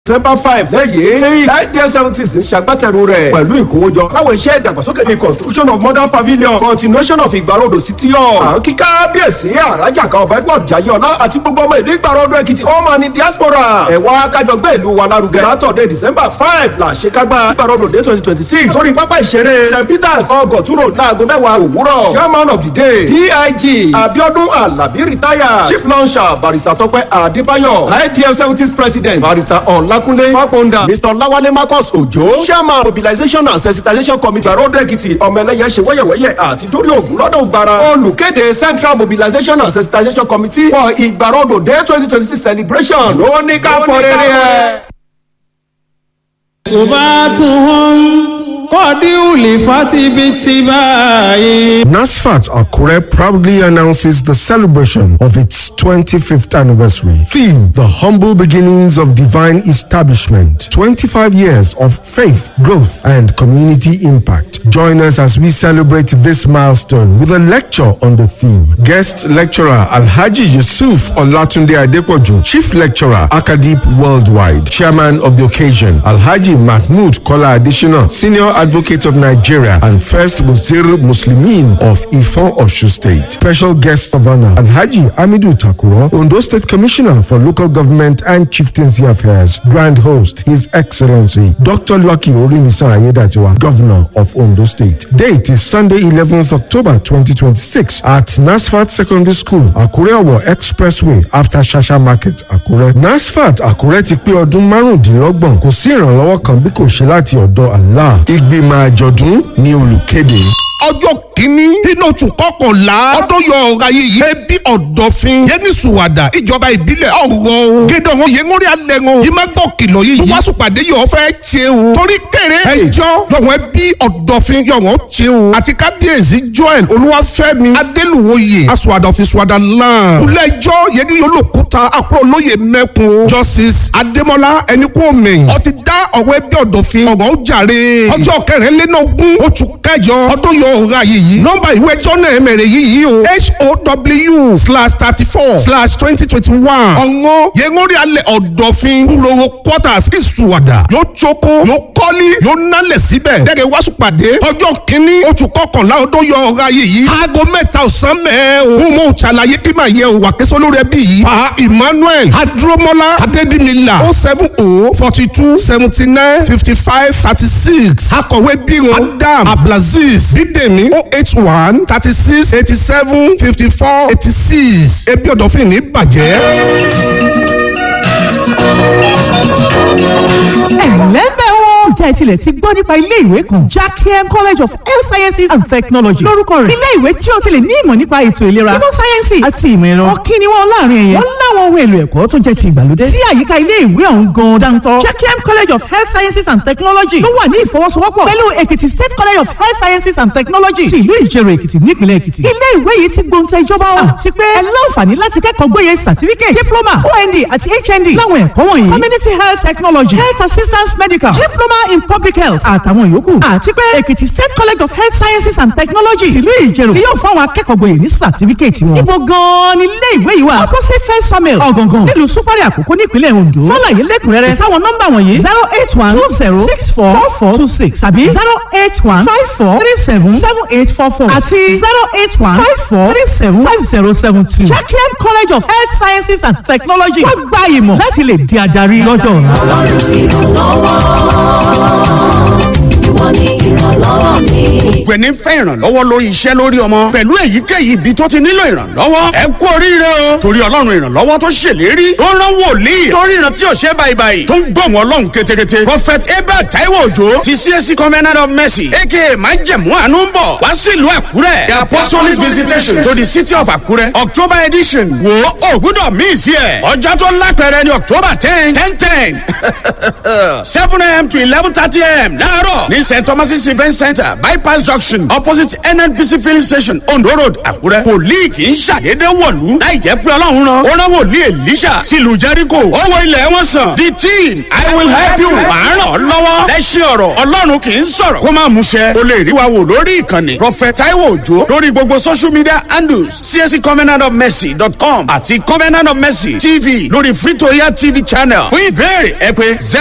december five lẹ́yìn idea seventies ń ṣagbátẹrù rẹ̀ pẹ̀lú ìkówójọ káwọn iṣẹ́ ìdàgbàsókè ní construction of modern pavilion continuation of ìgbàlódò city hall àwọn kíkà bíyèsí àràjà kan ọba edward jayọlá àti gbogbo ọmọ ìlú ìgbàlódò èkìtì ọmọ ní diaspora ẹ̀wá kájọ gbé ìlú wa lárugẹ látọ̀dẹ̀ december five la ṣekágbá ìgbàlódò day twenty twenty six sórí pápá ìṣeré st peters ọgọ̀túrò láago mẹ́wàá òwúrọ̀ chairman of the day dig abiodun alabi retire chief launcher barrister tọpẹ adébáyọ idm seventies president barrister ọ̀la Ọlákúnlé Fápọ́ndà Mr. Lawale Marcus Ojo Chairman Mobilization and Sensitization Committee Àròdó Èkìtì ọmọẹlẹ́yẹ ṣe wẹ́yẹ̀wẹ́yẹ̀ àti dórí ògùn lọ́dọ̀ ògbára. Olùkéde Central Mobilization and Sensitization Committee for Ìgbàròdò Day twenty twenty six celebration ló ní ká fọ rere ẹ̀. Subatuhum Qadiuli Fatibitibai. NASFAT Akure proudly announces the celebration of its 25th anniversary. Theme The Humble Beginnings of Divine Establishment. 25 years of faith, growth, and community impact. Join us as we celebrate this milestone with a lecture on the theme. Guest lecturer Alhaji Yusuf Olatunde Adepoju, Chief Lecturer Akadip Worldwide, Chairman of the occasion Alhaji Mahmoud Kola Additional, Senior Advocate of Nigeria and First Wazir Muslimin of Ifon Oshu State. Special guest of honor Alhaji Amidu Takuro, Ondo State Commissioner for Local Government and Chieftaincy Affairs. Grand host His Excellency Dr. Lucky Orimisa Ayedatiwa, Governor of Ondo State. Date is Sunday 11th October 2026 at Nasfat Secondary School, Akure Owo Expressway after Shasha Market, Akure. Nasfat Akure ti pé ọdún márùndínlọ́gbọ̀n kò sí ìrànlọ́wọ́ kan bí kò ṣe láti ọ̀dọ̀ Allah. Ìgbìmọ̀ àjọ̀dún ni olùkéde. ọjọ́ kìíní nínú oṣù kọkànlá ọdún yọ ọ̀rọ̀ ayé yìí ẹbí ọ̀dọ̀fin yẹni sùwàdà ìjọba ìbílẹ̀ ọ̀rọ̀ gédé wọn yẹn ńórí alẹ́ wọn yìí má gbọ́ kìlọ̀ yìí wá sùpàdé yọ̀ fẹ́ ṣe o torí kéré ẹjọ́ yọ̀wọ̀n ẹbí ọ̀dọ̀fin yọ̀wọ̀n ṣe o àti kábíyèsí joel olúwàfẹ́mi adélùwòye asùwàdàfin sùwàdà náà kúlẹ̀jọ́ yẹni olókùúta àkúrò olóye mẹ́kun justice adémọlá ẹnikúnmi ó ti dá ọ̀rọ̀ ẹbí ọ̀dọ̀fin ọ̀rọ̀ ó jàre ọjọ́ kẹrìnlélógún oṣù kẹjọ ọdún yọ ọ̀rọ̀ ayé yìí nọ́mbà ìwé ẹjọ́ náà mẹ̀rẹ̀ yìí o how slash thirty four slash twenty twenty one ọ̀ngọ́ yẹngórí alẹ́ ọ̀dọ̀fin kúròwò quarters ìsùwàdà yóò tsoko yóò kọ́lí yóò nálẹ̀ síbẹ̀ dẹ́gẹ̀ wáṣù pàdé ọjọ́ kínní oṣù kọkànlá ọdún yọ ọ̀rọ̀ ayé yìí aago mẹ́ta ọ̀sán mẹ́ẹ̀ o mo mọ̀ ṣàlàyé kí màá yẹ òwà kẹsàn lórí ẹbí yìí pa emmanuel adúrómọlá adédìmílà o seven o forty two seventy nine fifty five thirty six akọ̀wé bírò adam abdulaziz dídèmí o eight one thirty six eighty seven fifty four eighty six ebi ọ̀dọ̀fin ní bàjẹ́. ẹ̀lẹ́mbẹ̀ wọn. ǹjẹ́ ẹ tilẹ̀ ti gbọ́ nípa ilé ìwé kan jackiem college of health sciences and technology lórúkọ rẹ̀ ilé ìwé tí o ti lè ní ìmọ̀ nípa ètò ìlera ìmọ̀ sáyẹ́nsì àti ìmọ̀ ẹ̀rọ ọ̀kí ni wọ́n láàrin ẹ̀yẹ wọ́n láwọn ohun èlò ẹ̀kọ́ tó jẹ́ ti ìgbàlódé tí àyíká ilé ìwé ọ̀hún gan dáńtọ́ jackiem college of health sciences and technology ló wà ní ìfọwọ́sowọ́pọ̀ pẹ̀lú èkìtì state college of health sciences and technology ti ìlú ìjẹrò èkìtì nípìnlẹ̀ èkìtì ilé ìwé yìí ti gbóǹtẹ̀ ìjọba wa àti pé ẹ láǹfààní láti kẹ́kọ̀ọ́ gboyè certificate diploma ond àti hnd láwọn ẹ̀kọ́ wọ̀nyí community health technology health assistance medical diploma in public health àtàwọn yòókù àti pé èkìtì state college of health sciences and technology tìlú ìjẹrò ni yóò fún àwọn akẹ́kọ̀ọ́ gboyè ní certificate wọn. ibo gan-an ni ilé ìwé yìí wà opposite first samuel ọ̀gàngàn nílùú súpárì àkókò nípínlẹ̀ ondo fọláyé lẹ́kùnrẹ́rẹ́ sáwọn nọ́mbà wọ̀nyí zero eight one two zero six four four four two six tàbí zero eight one five four three seven seven eight four four àti zero eight one five four three seven five zero seven two. jacqueline college of health sciences and technology wọ́n gba ìmọ̀ láti lè di adarí lọ́jọ́ ọ̀la. ọlọ́run ìrànlọ́wọ́ ìwọ ni ìrànlọ́wọ́ mi. gbogbo ẹni fẹ́ ìrànlọ́wọ́ lórí iṣẹ́ lórí ọmọ pẹ̀lú èyíkéyìí ibi tó ti nílò ìrànlọ́wọ́ ẹ kú oríire o torí ọlọ́run ìrànlọ́wọ́ tó ṣèlérí tó rán wòlíì tó ríran tí ò ṣe báyìí tó ń gbọ̀n ọlọ́run ketekete prophet abel taiwo ojo ti csc covenant of mercy aka májẹ̀mú àánú ń bọ̀ wá sílùú àkúrẹ́ the apostolic visitation to the city of àkúrẹ́ october edition wo ògbúdọ̀ míì sí ẹ̀ ọjọ́ tó lápẹ̀rẹ̀ ni october ten ten ten seven am to eleven thirty am láàárọ̀ ní st thomas event center bypass junction opposite nnpc filling station ondo road àkúrẹ́ wòlíì kì í ṣàdédé wọ̀lú láì jẹ́ pé ọlọ́run rán ó rán wòlíì elisha sílùú jericho owó ilẹ̀ wọn sàn the team i will help you màá ràn ọ́ lọ́wọ́ lẹ́sìn ọ̀rọ̀ ọlọ́run kì í sọ̀rọ̀ kó má múṣẹ o lè rí wa wò lórí ìkànnì prophet taiwo ojo lórí gbogbo social media handles csc covenant of mercy dot com àti covenant of mercy tv lórí free to air tv channel fún ìbéèrè ẹ pé